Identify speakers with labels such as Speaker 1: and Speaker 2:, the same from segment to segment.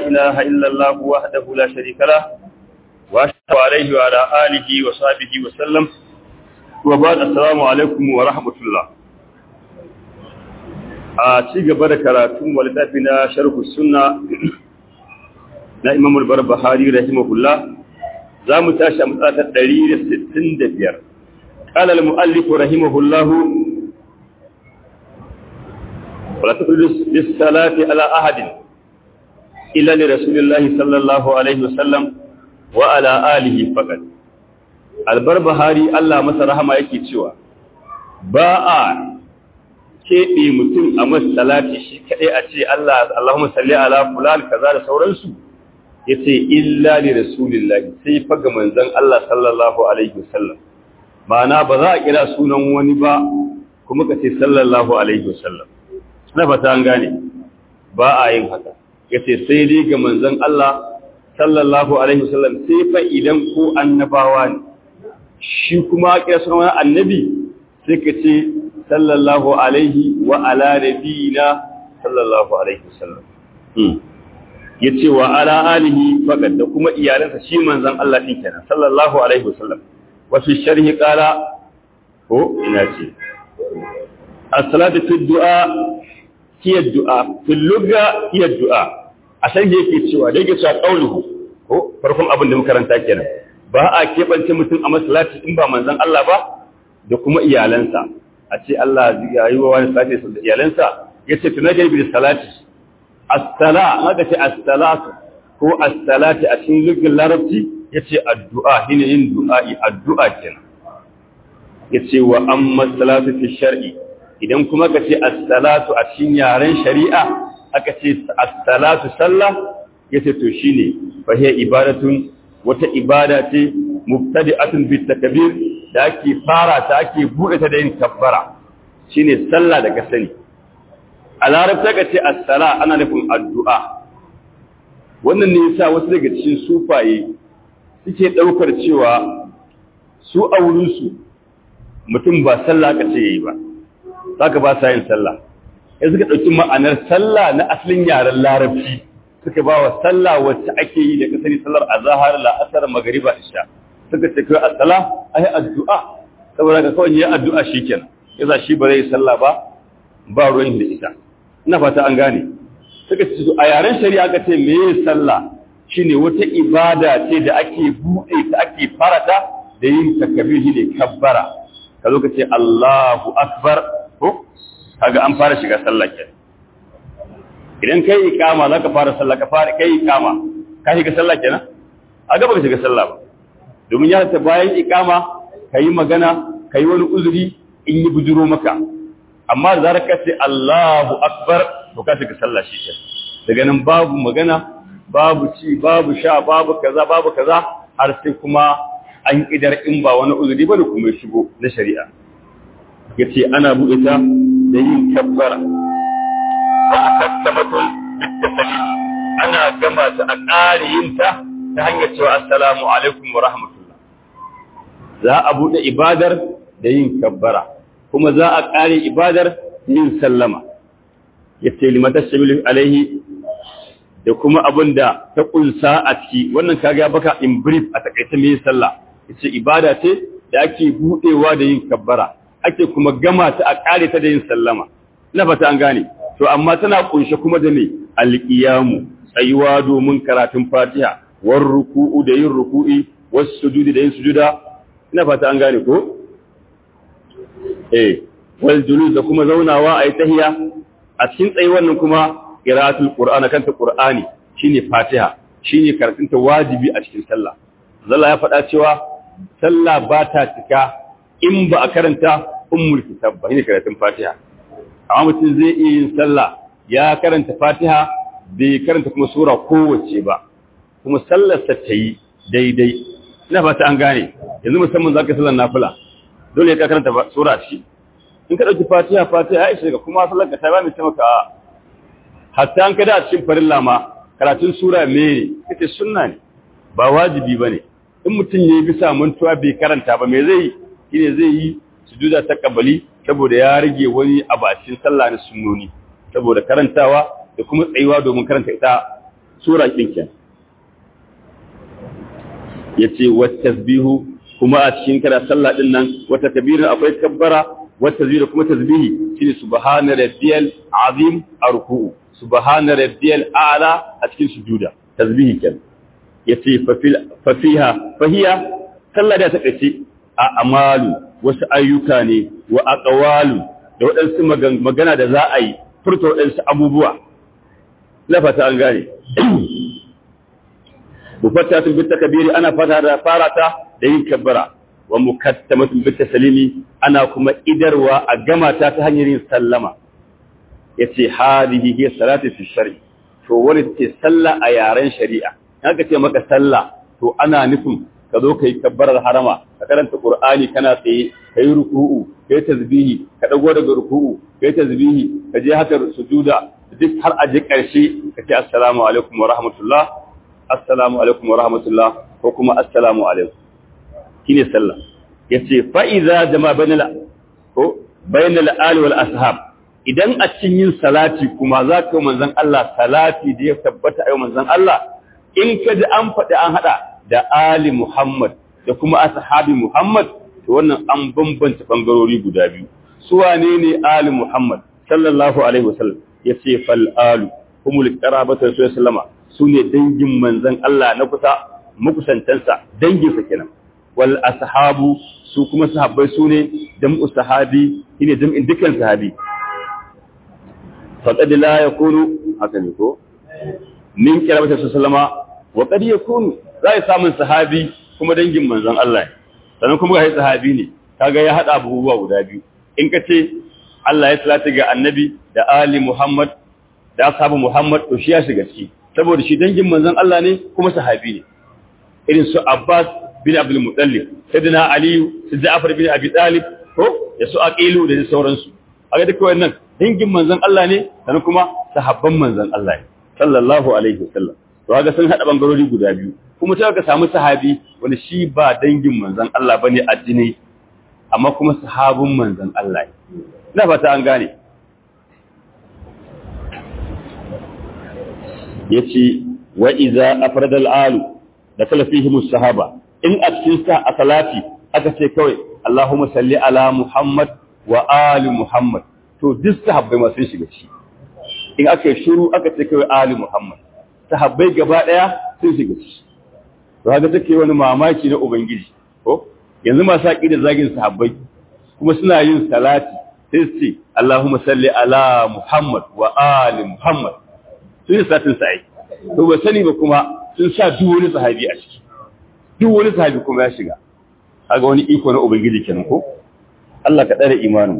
Speaker 1: إله إلا الله وحده لا شريك له وأشهد عليه وعلى آله وصحبه وسلم وبعد السلام عليكم ورحمة الله a ci gaba da karatun walitafi na sharhu sunna na imam al-barbahari rahimahullah za mu tashi a matsatar 165 qala al-muallif rahimahullah wala taqulu bis-salati ala ahadin illa li rasulillahi sallallahu alaihi wasallam wa ala alihi faqat al-barbahari Allah masa rahama yake cewa ba a keɓe mutum a masalati shi kaɗai a ce Allah Allahumma salli ala fulan kaza da sauransu ya ce illa li rasulillahi sai fa ga manzon Allah sallallahu alaihi wasallam ma'ana ba za a kira sunan wani ba kuma ka ce sallallahu alaihi wasallam na fata an gane ba a yin haka ya ce sai dai ga manzon Allah sallallahu alaihi wasallam sai fa idan ko annabawa ne shi kuma kira sunan wani annabi sai ka ce sallallahu alaihi wa ala nabiyina sallallahu alaihi wasallam yace wa ala alihi faqad da kuma iyalansa shi manzon Allah din kenan sallallahu alaihi wasallam wa fi sharhi qala ko ina ce as-salatu fi du'a hiya du'a fi lugha hiya du'a a sharhi yake cewa da yake cewa qauluhu ko farkon abin da muka karanta kenan ba a kebance mutum a masallaci in ba manzon Allah ba da kuma iyalansa a ce Allah ya yi wa wani salati da iyalansa ya ce tuna gaibi da salati as-sala haka ce as-salatu ko as-salati a cikin lugin larabci ya ce addu'a shine yin du'a'i addu'a kenan ya ce wa amma salatu fi shar'i idan kuma ka ce as-salatu a cikin yaren shari'a aka ce as-salatu sallah ya ce to shine fa hiya ibadatun wata ibada ce mubtadi'atun bit takbir da ake fara ta ake buɗe ta da yin kabbara shine sallah da ka sani a larabta ka ce as-sala ana nufin addu'a wannan ne yasa wasu daga cikin sufaye suke ɗaukar cewa su a wurinsu mutum ba sallah ka ce yayi ba saka ba sa yin sallah sai suka ɗauki ma'anar sallah na asalin yaren larabci suka ba wa sallah wacce ake yi da ka sani sallar azhar la'asar magriba isha suka ce kai as-sala ai addu'a saboda ka kawai yayin addu'a shikenan yasa shi ba zai sallah ba ba ruwan da ita ina fata an gane suka ce a yaren shari'a ka ce meye sallah shine wata ibada ce da ake bude ta ake farata da yin takbir ne kabbara ka zo ka ce Allahu akbar ko kaga an fara shiga sallah kenan idan kai iqama zaka fara sallah ka fara kai iqama ka shiga sallah kenan a gaba ka shiga sallah ba domin ya ta bayan ikama ka yi magana ka yi wani uzuri in yi bujuro maka amma da zarar ka ce Allahu Akbar to ka shiga sallah shi ke daga nan babu magana babu ci babu sha babu kaza babu kaza har sai kuma an idar in ba wani uzuri bane kuma ya shigo na shari'a yace ana buɗe ta da yin kabbara wa akassamatun ana gama ta a ƙare yin ta ta hanyar cewa assalamu alaikum wa rahmatullah za a buɗe ibadar da yin kabbara kuma za a ƙare ibadar da yin sallama ya ce limatar shamilu alaihi da kuma abin da ta ƙunsa a ciki wannan kaga baka in brief a takaita mai sallah ya ce ibada ce da ake buɗewa da yin kabbara ake kuma gama ta a ƙare ta da yin sallama ina fata an gane to amma tana ƙunshe kuma da mai alƙiyamu tsayuwa domin karatun fatiha war ruku'u da yin ruku'i was sujudi da yin sujuda ina fata an gane ko eh wal julus da kuma zaunawa ayi tahiya a cikin tsayi wannan kuma qira'atul qur'ana kanta qur'ani shine fatiha shine karatun ta wajibi a cikin sallah zalla ya faɗa cewa sallah ba ta cika in ba a karanta ummul kitab ba shine karatun fatiha amma mutum zai iya yin sallah ya karanta fatiha bai karanta kuma sura kowace ba kuma sallarsa ta yi daidai ina fata an gane yanzu musamman za ka sallar nafila dole ka karanta sura ce in ka ɗauki fatiha fatiha ya ishe ka kuma sallar ka ta ba mai taimaka hatta an kada a cikin farilla ma karatun sura me ne kace sunna ne ba wajibi bane in mutum ya bisa mantuwa bai karanta ba me zai yi shine zai yi sujuda ta kabali saboda ya rage wani abu a cikin sallah na sunnoni saboda karantawa da kuma tsayuwa domin karanta ita sura ɗinkin ya ce wata tasbihu kuma a cikin kada sallah ɗin nan wata kabirin akwai kabbara wata tasbihu kuma tasbihi shine subhana rabbiyal azim a ruku'u subhana rabbiyal a'la a cikin sujuda tasbihi kenan yace fa fiha fahiya sallah da ta kace a amalu wasu ayyuka ne wa aqwalu da waɗansu magana da za a yi furta waɗansu abubuwa lafata an gane mufattatun bitta kabiri ana fata da farata da yin kabbara wa mukattamatun bitta salimi ana kuma idarwa a gama ta ta hanyar yin sallama yace hadihi hiya salatu fi shar'i to wani ce sallah a yaren shari'a haka ce maka sallah to ana nufin ka zo kai kabbarar harama ka karanta qur'ani kana tsaye kai ruku'u kai tasbihi ka dago daga ruku'u kai tasbihi ka je haka sujuda duk har a je karshe ka ce assalamu alaikum wa rahmatullah assalamu alaikum wa rahmatullah ko kuma assalamu alaikum shine sallah yace fa iza jama bainal ko bainal ali wal ashab idan a cikin yin salati kuma za ka yi manzon Allah salati da ya tabbata a manzon Allah in ka ji an faɗi an haɗa da ali Muhammad da kuma ashabi Muhammad to wannan an bambanta bangarori guda biyu su wane ne ali Muhammad sallallahu alaihi wasallam yace fal alu humul qarabatu sallama sune dangin manzon Allah na kusa makusantansa dangin sa kenan wal ashabu su kuma sahabbai sune jam'u sahabi shine jam'in dukkan sahabi faqad la yakunu haka ne ko min qarabatu sallama wa qad yakunu zai samun sahabi kuma dangin manzon Allah sannan kuma ga sahabi ne kaga ya hada abubuwa guda biyu in ka ce Allah ya salati ga annabi da ali Muhammad da ashabu Muhammad to shi ya shiga ciki saboda shi dangin manzon Allah ne kuma sahabi ne irin su Abbas bin Abdul Muttalib sayyidina Ali su Ja'far bin Abi Talib ko da su Aqilu da sauransu aga duka wannan dangin manzon Allah ne sannan kuma sahabban manzon Allah ne sallallahu alaihi wasallam to kaga sun hada bangarori guda biyu kuma sai ka samu sahabi wanda shi ba dangin manzon Allah bane addini amma kuma sahabin manzon Allah ne ina fata an gane yace wa idza afrada al-alu da kala fihim sahaba in a cikin sa a salati aka ce kawai Allahumma salli ala Muhammad wa ali Muhammad to duk sahabbai ma sun shiga ci in aka yi shiru aka ce kawai ali Muhammad sahabbai gaba daya sun shiga ci to haka take wani mamaki na ubangiji ko yanzu masu aqida zagin sahabbai kuma suna yin salati sai su ce Allahumma salli ala Muhammad wa ali Muhammad sun yi satin sa'i to ba sani ba kuma sun sa duk wani sahabi a ciki duk wani sahabi kuma ya shiga kaga wani iko na ubangiji kenan ko Allah ka tsare imanin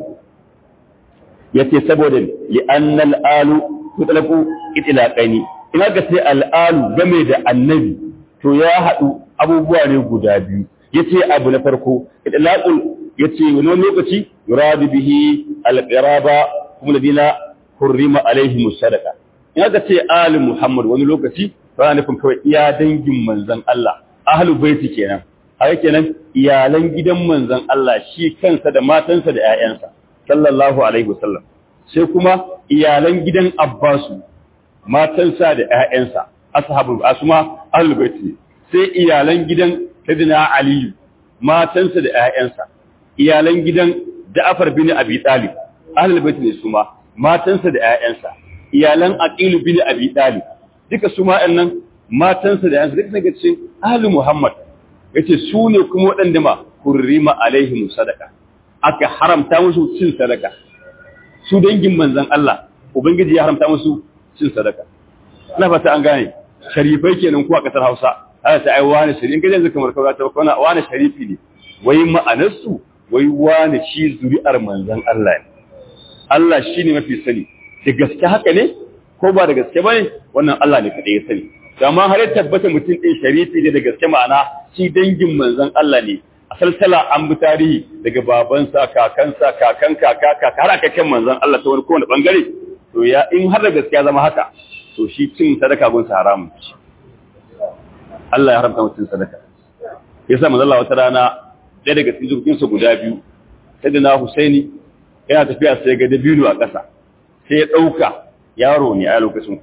Speaker 1: yace saboda li'anna al-alu tutlaqu itlaqani ina ga sai al-alu game da annabi to ya hadu abubuwa ne guda biyu yace abu na farko itlaqul yace wani lokaci yuradu bihi al-qiraba kuma ladina hurrima alaihim sadaqa ina ga ce ali muhammad wani lokaci ba nufin kawai iya dangin manzon Allah ahlul baiti kenan haka kenan iyalan gidan manzon Allah shi kansa da matansa da ƴaƴansa sallallahu alaihi wasallam sai kuma iyalan gidan Abbasu matansa da ƴaƴansa ashabul asma ahlul baiti sai iyalan gidan Sayyidina Ali matansa da ƴaƴansa iyalan gidan Ja'far bin Abi Talib ahlul baiti ne su ma matansa da ƴaƴansa iyalan Aqil bin Abi Talib duka su ma ɗannan matansa da ƴaƴansa duka daga cikin ahlul Muhammad yace su ne kuma waɗanda ma hurrima alaihim sadaka aka haramta musu cin sadaka su dangin manzon Allah ubangiji ya haramta musu cin sadaka ina fata an gane sharifai kenan ko a kasar Hausa aka ta ai wani sharifi kaje yanzu kamar kawai ta kwana wani sharifi ne wai ma'anar su wai wani shi zuri'ar manzon Allah ne Allah shine mafi sani da gaske haka ne ko ba da gaske bane wannan Allah ne kadai ya sani amma har ya tabbata mutum ɗin sharifi ne da gaske ma'ana shi dangin manzon Allah ne a salsala an bi tarihi daga babansa kakansa kakan kaka kaka har aka kan manzon Allah ta wani kowane bangare to ya in har da gaskiya zama haka to shi cin sadaka gun sa haramun Allah ya haramta mutum sadaka yasa manzon Allah wata rana ɗaya daga cikin zurfin sa guda biyu sai da na Husaini yana tafiya sai ga dabino a ƙasa sai ya ɗauka yaro ne a lokacin ko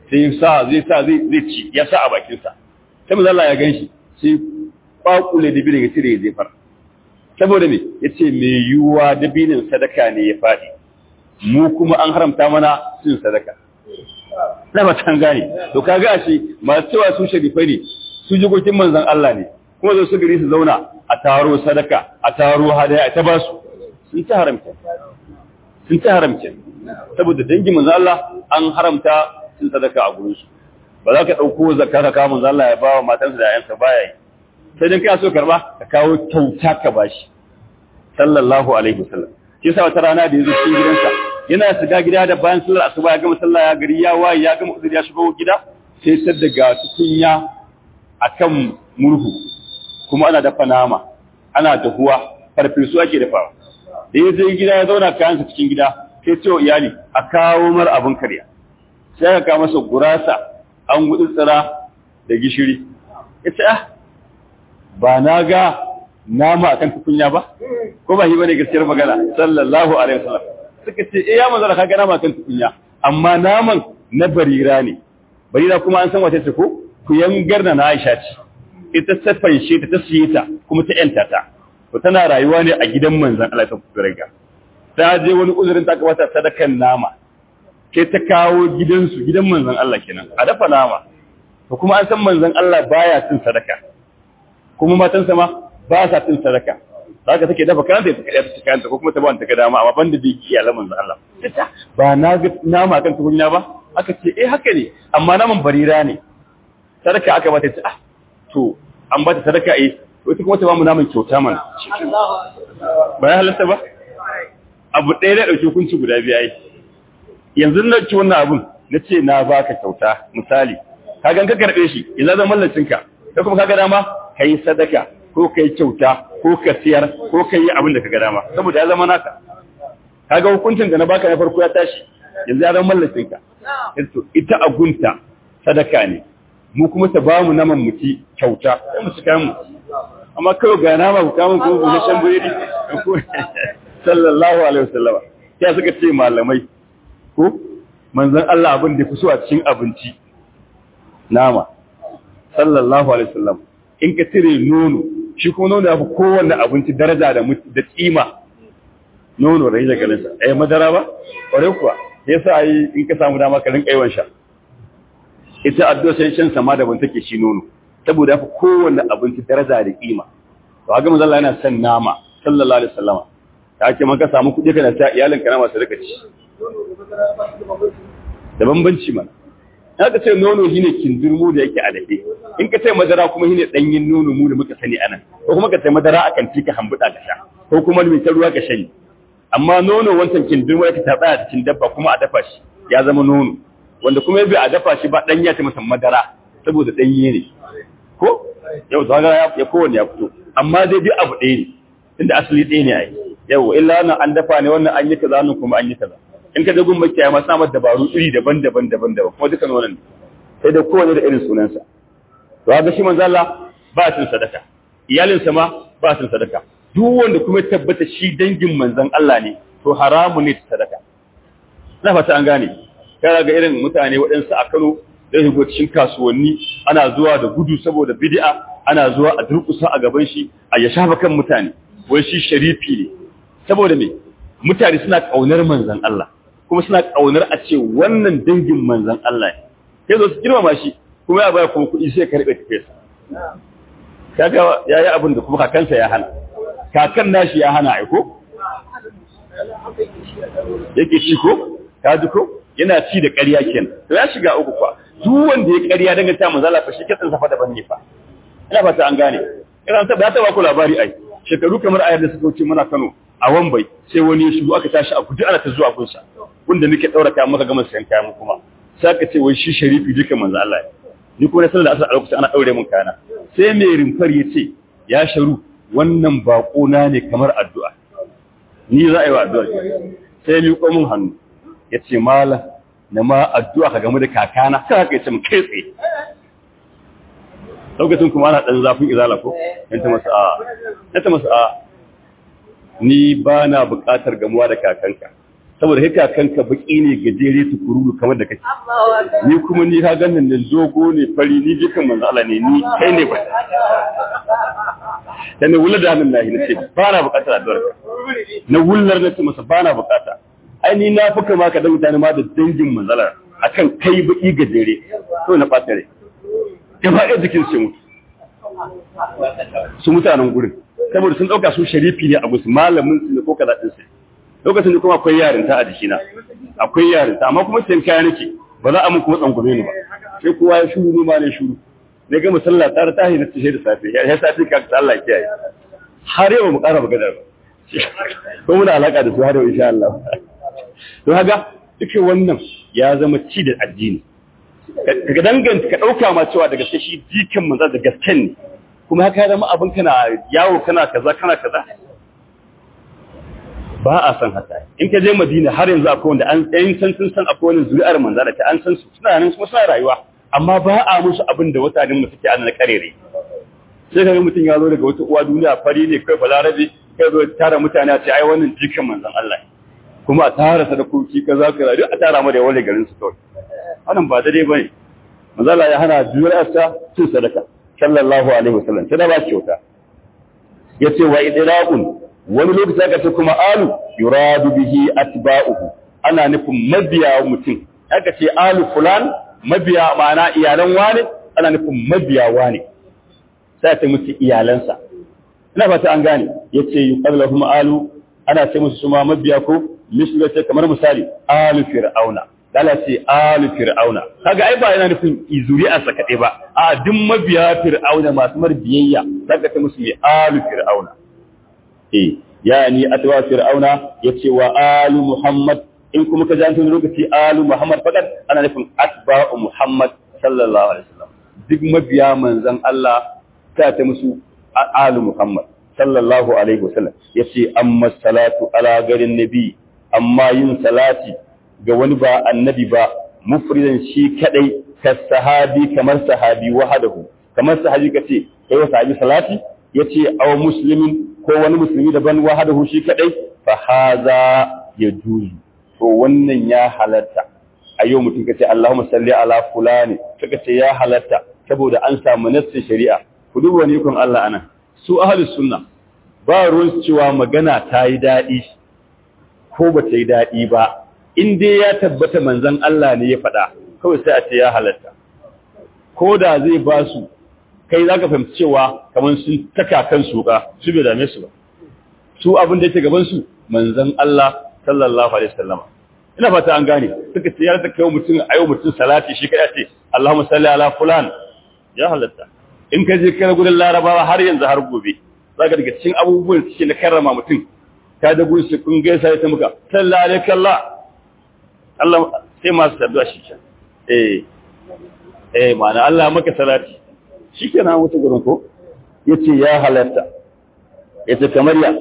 Speaker 1: sai sa zai sa zai zai ci ya sa a bakin sa sai manzo Allah ya ganshi sai kwakule da binin ya cire ya jefar saboda me yace me yuwa da binin sadaka ne ya fadi mu kuma an haramta mana cin sadaka na ba tan gane to kaga ashe masu cewa su sharifai ne su jigogin manzon Allah ne kuma zo su gari su zauna a taro sadaka a taro hadaya a ta ba su sun ci haramta sun ci haramta saboda dangin manzon Allah an haramta cin sadaka a gurin su ba za ka dauko zakka ka kawo manzon Allah ya ba wa matansa da ayansa baya yi sai dan kai so karba ka kawo kyauta ka bashi sallallahu alaihi wasallam shi yasa wata rana da yazo cikin gidansa yana shiga gida da bayan sallar asuba ya gama sallah ya gari ya waye ya gama uzuri ya shigo gida sai tar daga tukunya akan murhu kuma ana dafa nama ana dahuwa farfesu ake dafawa da ya je gida ya zauna kayansa cikin gida sai ce wa iyali a kawo mar abin karya sai aka kawo masa gurasa an gudu tsira da gishiri ya ce ah ba na ga nama akan tukunya ba ko ba shi bane gaskiyar magana sallallahu alaihi wasallam suka ce eh ya manzara kaga nama akan tukunya amma naman na barira ne barira kuma an san wace ce ko ku yangar na Aisha ce ita ta fanshe ta ta siye ta kuma ta yanta ta to tana rayuwa ne a gidan manzon Allah ta kurega ta je wani uzurin ta kamata sadakan nama ke ta kawo gidansu gidan manzon Allah kenan a dafa nama to kuma an san manzon Allah baya cin sadaka kuma matansa ma ba sa cin sadaka haka take dafa kanta ta kada ta kanta ko kuma ta ba ta kada dama amma banda da yake iyalan manzon Allah ba na ga nama kan tukunya ba aka ce eh haka ne amma naman barira ne sadaka aka bata ta ah to an bata sadaka eh wata kuma ta ba mu naman kyauta mana ba ya halatta ba abu ɗaya da ɗauki hukunci guda biya yi yanzu na ci wannan abun na ce na baka kyauta misali ka gan ka karɓe shi yanzu zan mallacinka ka kuma ka ga dama ka yi sadaka ko ka yi kyauta ko ka siyar ko ka yi abin da ka ga dama saboda ya zama naka ka ga hukuncin da na baka na farko ya tashi yanzu ya zama mallacinka ita agunta sadaka ne mu kuma ta bamu naman mu ci kyauta sai mu ci kayan mu amma kawai ga nama ku kamun kuma ku shan buredi sallallahu alaihi wasallama ya suka ce malamai ko manzon Allah abin da fi so a cikin abinci nama sallallahu alaihi wasallam in ka tire nono shi kuma nono ya fi kowanne abinci daraja da da kima nono rai da galinsa ai madara ba kware kuwa yasa yi in ka samu dama ka rinka yawan sha ita addu'a sai shan sama da ban take shi nono saboda ya fi kowanne abinci daraja da kima to haka manzo Allah yana son nama sallallahu alaihi wasallama ta ake maka samu kuɗi kana ta iyalin kana masu rika ci da bambanci mana ya ka ce nono shine kindirmu da yake a dafe in ka ce madara kuma shine danyin nono mu da muka sani anan ko kuma ka ce madara akan tika hambuda ka sha ko kuma mai ta ruwa ka shani amma nono wancan kindirmu yake ta tsaya cikin dabba kuma a dafa shi ya zama nono wanda kuma yabi a dafa shi ba danya ta masa madara saboda danye ne ko yau zaga ya kowanne ya fito amma dai duk abu ɗaya ne inda asali ɗaya ne ai yau illa wannan an dafa ne wannan an yi kaza nan kuma an yi kaza in ka dagun makiyaya ma samar dabaru iri daban-daban daban-daban kuma dukan wannan sai da kowane da irin sunansa to ga shi manzo Allah ba cin sadaka iyalinsa ma ba cin sadaka duk wanda kuma tabbata shi dangin manzon Allah ne to haramu ne sadaka na fata an gane kana ga irin mutane waɗansu a Kano da shigo cikin kasuwanni ana zuwa da gudu saboda bid'a ana zuwa a durkusa a gaban shi a ya shafa kan mutane wai shi sharifi ne saboda me mutane suna kaunar manzon Allah kuma suna kaunar a ce wannan dangin manzon Allah ne sai zo su girmama shi kuma ya bayar kuma kuɗi sai karɓe tafe sa kaga yayi abin da kuma kakansa ya hana kakan nashi ya hana aiko yake ci ko ka ji ko yana ci da ƙarya kenan to ya shiga uku kwa duk wanda ya ƙarya dangane ta manzala fa shi kitsin safa daban ne fa ina fata an gane ina ta ba ta ba ku labari ai shekaru kamar ayar da suka wuce muna Kano a Wambai sai wani ya shigo aka tashi a guji ana ta zuwa gunsa wanda muke daura kayan muka gama sayan kayan kuma sai aka ce wai shi sharifi duka manzo Allah ni ko na sallar asar a lokacin ana daure mun kayana sai mai rimfar ya ce ya sharu wannan bako na ne kamar addu'a ni za a yi wa addu'a sai mi ko mun hannu ya ce malam na ma addu'a ka game da kakana sai haka ya ce mun kai tsaye lokacin kuma ana ɗan zafin izala ko yan ta masa a ta masa a ni ba na buƙatar gamuwa da kakanka saboda haka kanka baki ne gajere tukuru kamar da kake ni kuma ni ka ganin nan zogo ne fari ni jikan manzo Allah ne ni kai ne ba dan ne wullar da hannun nahi nace ba na bukatar addu'ar ka na wullar nace masa ba na bukata ai ni na fuka ma ka da mutane ma da dangin manzalar akan kai baki gajere to na fata rai gaba ɗaya jikin su mutu su mutanen gurin saboda sun ɗauka su sharifi ne a gusu malamin su ne ko kaza ɗin su lokacin da kuma akwai yarinta a jikina akwai yarinta amma kuma sai kaya nake ba za a mun kuma tsangume ni ba sai kowa ya shuru ni ma ne shuru ne ga musalla tare ta hin tashi da safe ya safe ka ta Allah kiyaye har yau mu ƙara magana ba ko muna alaka da su har yau insha Allah to haga duke wannan ya zama ci da addini ka danganta ka dauka ma cewa daga sai shi jikin manzo da gasken ne kuma haka ya zama abin kana yawo kana kaza kana kaza ba a san haka in ka je Madina har yanzu akwai wanda an tsayin san sun san akwai wani zuri'ar manzo da ta an san su suna nan kuma suna rayuwa amma ba a musu abin da mutanen mu suke ana karere sai kaga mutum ya zo daga wata uwa duniya fari ne kai balarabe kai zo tara mutane a ce ai wannan jikin manzon Allah kuma a tara sadakoki kaza kaza duk a tara mu da wale garin su kawai wannan ba daidai bane manzo Allah ya hana zuri'arsa cin sadaka sallallahu alaihi wasallam sai da ba kyauta yace wa idraqun wani lokaci aka ce kuma alu yuradu bihi atba'uhu ana nufin mabiya mutum aka ce alu fulan mabiya ma'ana iyalan wani ana nufin mabiya wani sai ta musu iyalansa ina fata an gane yace yuqallahum alu ana ce musu suma mabiya ko mislu ce kamar misali alu fir'auna dala ce alu fir'auna kaga ai ba yana nufin zuri'arsa kaɗai ba a duk mabiya fir'auna masu marbiyayya zaka ta musu mai alu fir'auna eh yani atwa fir'auna yace wa alu muhammad in kuma ka ji lokaci alu muhammad fakat ana nufin atba'u muhammad sallallahu alaihi wasallam duk mabiya manzon Allah ta ta musu alu muhammad sallallahu alaihi wasallam yace amma salatu ala garin nabi amma yin salati ga wani ba annabi ba mufridan shi kadai ka sahabi kamar sahabi wahadahu kamar sahabi kace kai wa sahabi salati yace aw muslimin ko wani musulmi daban wahadahu shi kadai fa haza yajuzu to wannan ya halatta a yau mutum kace Allahumma salli ala fulani kaga ce ya halatta saboda an samu nassin shari'a ku duba wani kun Allah anan su ahlus sunna ba ruwan cewa magana ta yi daɗi ko ba ta yi daɗi ba in dai ya tabbata manzon Allah ne ya faɗa kawai sai a ce ya halatta ko da zai ba su kai za ka fahimci cewa kamar sun taka kan suka su bai dame su ba su abin da yake gaban su manzon Allah sallallahu alaihi wasallam ina fata an gane suka ce ya ta kai mutum ayo mutum salati shi kai ce Allahumma salli ala fulan ya halatta in ka je kai gurin larabawa har yanzu har gobe zaka daga cikin abubuwan suke na karrama mutum ka da gurin su kun gaisa ya ta muka sallallahu alaihi Allah Allah sai masu addu'a shi ke eh eh ma'ana Allah maka salati shi ke na mutu gurin ko ya ce ya halatta ya ce kamar ya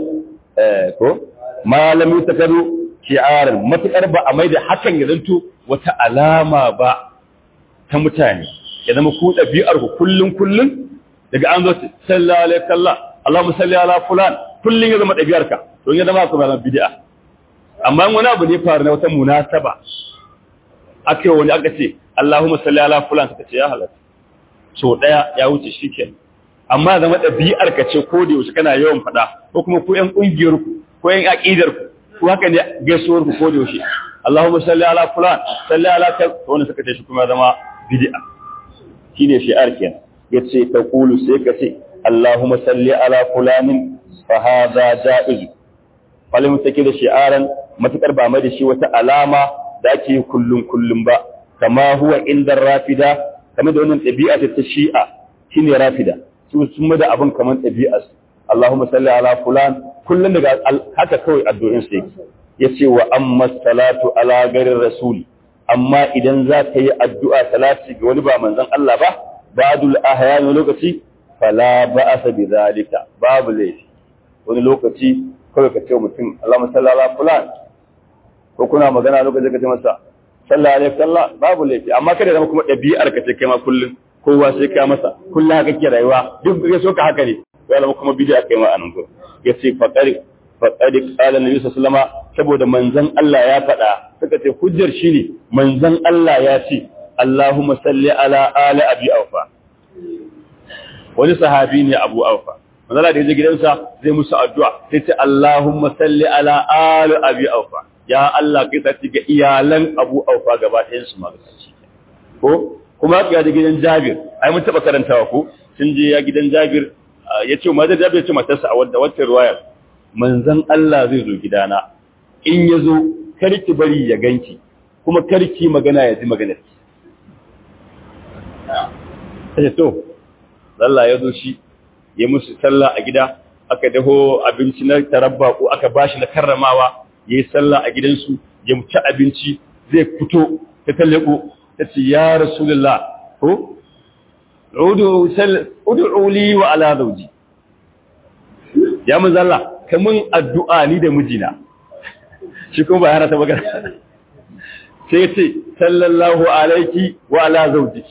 Speaker 1: ko malami ta karo shi'arar matuƙar ba a mai da hakan ya zanto wata alama ba ta mutane ya zama ku ɗabi'ar ku kullum kullum daga an zo sallallahu alaihi kalla Allahumma salli ala fulan kullum ya zama ɗabi'ar ka don ya zama ku zama bid'a amma wani abu ne faru na wata munasaba aka wani aka ce Allahumma salli ala fulan suka ce ya halatta so daya ya wuce shikenan amma zama ɗabi'ar ka ce ko da yaushe kana yawan faɗa ko kuma ko ƴan ƙungiyar ku ko ƴan aqidar ku ko haka ne gaisuwar ku ko da yaushe Allahumma salli ala fulan salli ala ka to wannan suka ce shi kuma zama bid'a shine shi'ar kenan yace taqulu sai ka ce Allahumma salli ala fulanin fa hadha jaiz falin take da shi'aran matukar ba mai da shi wata alama da ake kullum kullum ba kama huwa inda rafida kamar da wannan ɗabi'a ta shi'a shine rafida su sun da abin kamar ɗabi'a su Allahumma salli ala fulan kullum daga haka kawai addu'in sa yake yace wa amma salatu ala garin rasul amma idan za ka yi addu'a salati ga wani ba manzon Allah ba ba'dul ahyan lokaci fala ba'asa bi zalika babu laifi wani lokaci kawai ka ce mutum Allahumma salli ala fulan ko kuna magana lokacin ka ce masa sallallahu alaihi wasallam babu laifi amma kada zama kuma ɗabi'ar ka ce kai ma kullun kowa sai ka masa kullun haka ke rayuwa duk ga so ka haka ne ya zama kuma bid'a kai ma anan ko yace faqari faqad qala nabi sallallahu alaihi saboda manzon Allah ya faɗa suka ce hujjar shine manzon Allah ya ce Allahumma salli ala ali abi aufa wani sahabi ne abu aufa manzala da yaje gidansa zai musu addu'a sai ce Allahumma salli ala ali abi aufa ya Allah kai ta ga iyalan abu aufa gaba ɗayan su magaci ko kuma ga da gidan Jabir ai mun taba karantawa ko sun je ya gidan Jabir ya ce mazan Jabir ya ce matarsa a wadda wacce ruwayar manzon Allah zai zo gidana in ya zo karki bari ya ganki kuma karki magana ya ji maganar ki sai to Allah ya zo shi ya musu sallah a gida aka daho abinci na tarabba ko aka bashi na karramawa yayi sallah a gidansu ya ci abinci zai fito ta tallako ta ce ya rasulullah ko udu sal ud'u li wa ala zawji ya manzo Allah kamun addu'a ni da mijina shi kuma ba yana ta magana sai ya ce sallallahu alaiki wa ala zawji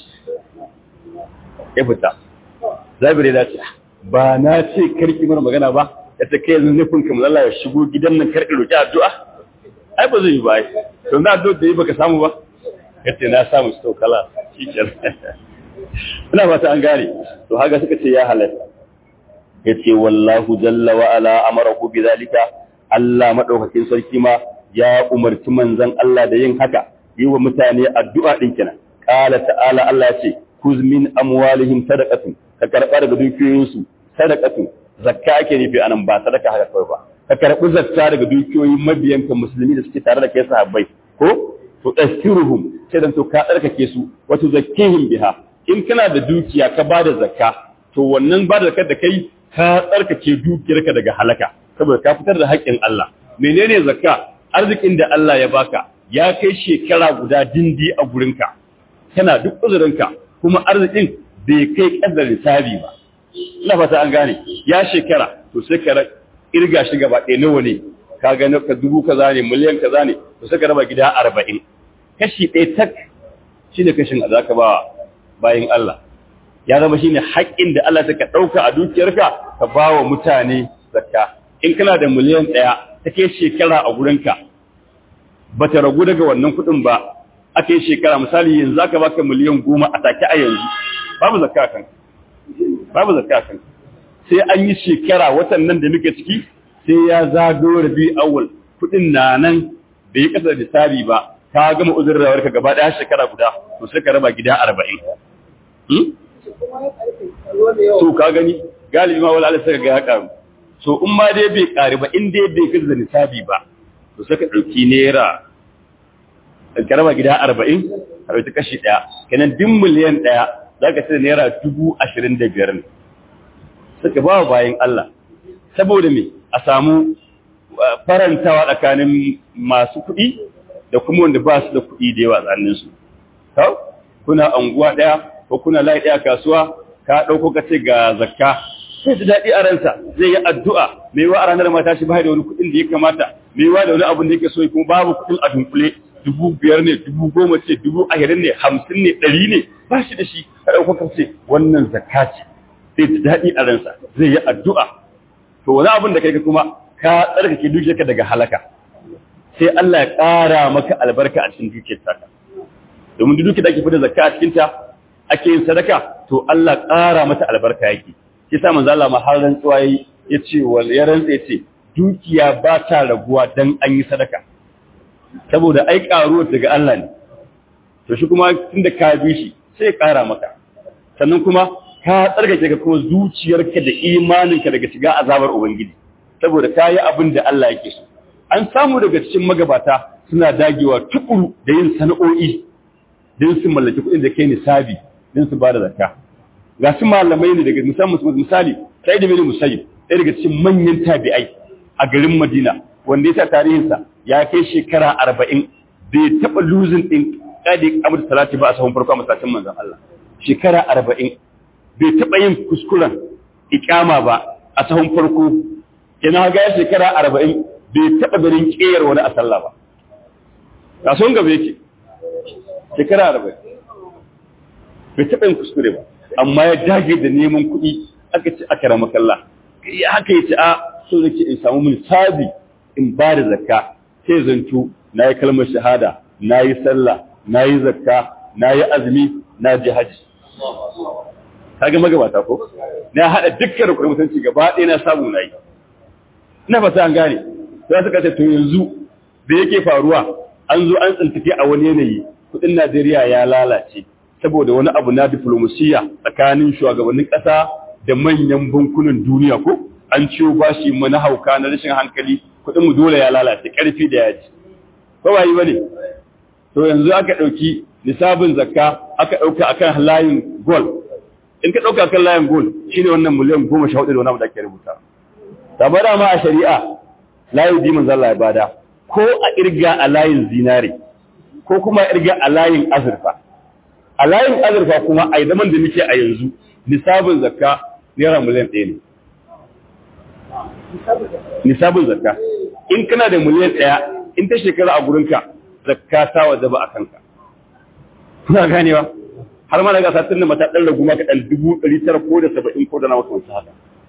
Speaker 1: ya fita zabire da ce ba na ce karki mana magana ba ya ta kai nufin kamar Allah ya shigo gidan nan karki roki addu'a ai ba zai yi ba to na addu'a da yi baka samu ba yace na samu su kala shikenan ina fata an gane to haka suka ce ya halatta yace wallahu jalla wa ala amarahu bidhalika Allah madaukakin sarki ma ya umarci manzon Allah da yin haka yi wa mutane addu'a din kenan qala ta'ala Allah ya ce kuz min amwalihim sadaqatun ka karba daga dukiyoyinsu sadaqatun zakka ake nufi anan ba sadaka haka kawai ba ka karbi zakka daga dukiyoyin mabiyanka musulmi da suke tare da kai sahabbai ko to tasiruhum sai dan to ka tsarkake su wato zakkihim biha in kana da dukiya ka bada zakka to wannan bada zakar da kai ka tsarkake dukiyarka daga halaka saboda ka fitar da haƙƙin Allah menene zakka arzikin da Allah ya baka ya kai shekara guda dindi a gurinka kana duk uzurinka kuma arzikin bai kai kadar lissafi ba ina fata an gane ya shekara to sai ka irga shi gaba ɗaya nawa ne ka ga ka dubu kaza ne miliyan kaza ne to sai ka raba gida arba'in kashi ɗaya tak shine kashin da zaka ba bayin Allah ya zama shine haƙƙin da Allah ta ɗauka a dukiyarka ka ba wa mutane zakka in kana da miliyan ɗaya ta kai shekara a gurinka ba ta ragu daga wannan kuɗin ba aka yi shekara misali yanzu aka baka miliyan goma a take a yanzu babu zakka kan babu zakka kan sai an yi shekara watan nan da muke ciki sai ya zago rabi awal kuɗin na nan da ya kasa da tsari ba ka gama uzurin rawarka gaba ɗaya shekara guda to sai ka raba gida arba'in so ka gani galibi ma wala sai ga ya karu so in ma dai bai kare ba in dai bai kaza nisabi ba to sai ka dauki naira ka raba gida 40 a dauki kashi daya kenan din miliyan daya zaka sai naira 25 ne suka ba bayan Allah saboda me a samu farantawa tsakanin masu kuɗi da kuma wanda ba su da kuɗi da yawa tsakanin su kuna anguwa daya ko kuna layi ɗaya kasuwa ka ɗauko ka ce ga zakka sai ji daɗi a ransa zai yi addu'a mai wa a ranar mata shi ba da wani kuɗin da ya kamata mai wa da wani abin da yake so kuma babu kuɗin a dunkule dubu biyar ne dubu goma ce dubu ashirin ne hamsin ne ɗari ne ba shi da shi ka ɗauko ka ce wannan zakka ce zai ji daɗi a ransa zai yi addu'a to wani abin da kai kuma ka tsarkake dukiyarka daga halaka sai Allah ya ƙara maka albarka a cikin dukiyar taka domin duk da ake fita zakka a cikin ta ake yin sadaka to Allah ƙara mata albarka yake shi sa manzo Allah ma har rantsuwa yayi yace wal ya rantsa yace dukiya ba ta raguwa dan an yi sadaka saboda ai ƙaruwa daga Allah ne to shi kuma tunda ka bi shi sai ya ƙara maka sannan kuma ka tsarkake ka kuma zuciyarka da imaninka daga shiga azabar ubangiji saboda ka yi abin da Allah yake so an samu daga cikin magabata suna dagewa tukuru da yin sana'o'i don su mallaki kuɗin da kai nisabi don su ba da zakka ga su malamai ne daga musamman misali sai da bin musayyib ɗaya daga cikin manyan tabi'ai a garin Madina wanda ya sa tarihinsa ya kai shekara arba'in bai taɓa luzin ɗin ƙadi abu salati ba a sahun farko a masallacin manzon Allah shekara arba'in bai taɓa yin kuskuren ikama ba a sahun farko yana ga shekara arba'in bai taɓa ganin ƙeyar wani a sallah ba kasuwan gaba yake shekara arba'in bai taɓa yin kuskure ba amma ya dage da neman kuɗi aka ci aka rama kalla ya haka ya ce a so nake in samu misali in ba da zakka sai zanto na yi kalmar shahada na yi sallah na yi zakka na yi azumi na ji haji kaga magabata ko na haɗa dukkan rukunin mutunci gaba ɗaya na samu na yi ina fata an gane za su kace to yanzu da yake faruwa an zo an tsintike a wani yanayi kudin Najeriya ya lalace saboda wani abu na diplomasiya tsakanin shugabannin ƙasa da manyan bankunan duniya ko an ciwo bashi mana hauka na rashin hankali kudin mu dole ya lalace karfi da yaji ko ba yi bane to yanzu aka dauki nisabin zakka aka dauka akan layin gold in ka dauka akan layin gold shine wannan miliyan 14 da wani abu da ake rubuta tabara ma a shari'a layin dimin zalla ya bada ko a irga a layin zinare ko kuma a irga a layin azurfa a layin azurfa kuma a zaman da muke a yanzu nisabin zakka naira miliyan ɗaya ne nisabin zakka in kana da miliyan ɗaya in ta shekara a gurinka zakka ta wajaba a kanka kuna ganewa har ma daga satin da mata ɗan ragu maka ɗan dubu ɗari tara ko da saba'in ko da na wasu haka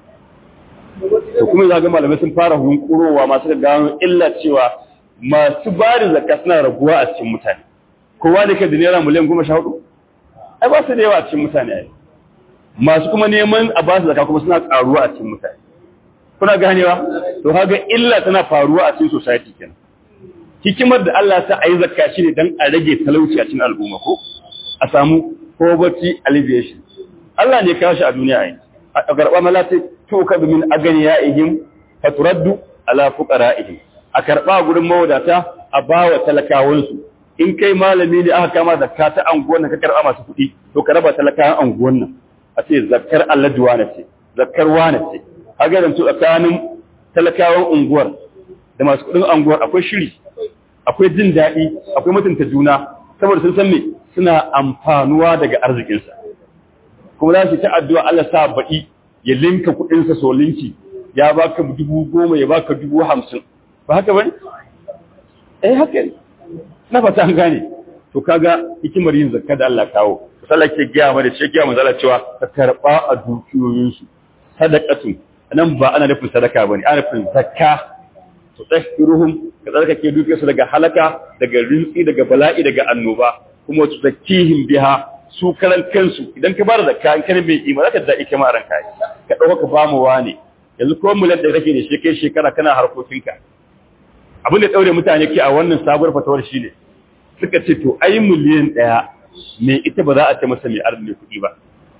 Speaker 1: to kuma za ga malamai sun fara hunkurowa masu ga gano illa cewa masu ba da zakka suna raguwa a cikin mutane kowa da ke da naira miliyan goma sha hudu ai ba su da yawa a cikin mutane ai masu kuma neman a ba su zakka kuma suna karuwa a cikin mutane kuna ganewa to kaga illa tana faruwa a cikin society kenan hikimar da Allah ta ayi zakka shine dan a rage talauci a cikin al'umma ko a samu poverty alleviation Allah ne kawo shi a duniya ai a karba malati to ka min aganiyaihim faturaddu ala fuqaraihim a karba gurin mawadata a bawa talakawansu in kai malami ne aka kama zakka ta anguwan nan ka karba masu kuɗi to ka raba talakawan anguwan nan a ce zakkar Allah duwana ce zakkar wana ce kaga da tsakanin talakawan unguwar da masu kuɗin unguwar akwai shiri akwai jin daɗi akwai mutunta juna saboda sun san me suna amfanuwa daga arzikinsa kuma za su ta addu'a Allah sa baɗi ya linka kuɗinsa so linki ya baka dubu goma ya baka dubu hamsin ba haka bane eh haka ne na fata an gane to kaga hikimar yin zakka da Allah kawo sallah ke giya ma da shi giya manzala cewa ka karba a dukiyoyinsu sadaqatun nan ba ana nufin sadaka bane ana nufin zakka to tsakiruhum ka tsarkake dukiyarsu daga halaka daga rinsi daga bala'i daga annoba kuma tu zakihim biha su karan kansu idan ka bada zakka in kana mai ima zaka da ike ma ranka ka dauka ka bamu wani yanzu ko mulan da kake da shi kai shekara kana harkokinka abin da daure mutane ke a wannan sabuwar fatawar shine suka ce to ai miliyan daya me ita ba za a ce masa mai arziki kuɗi ba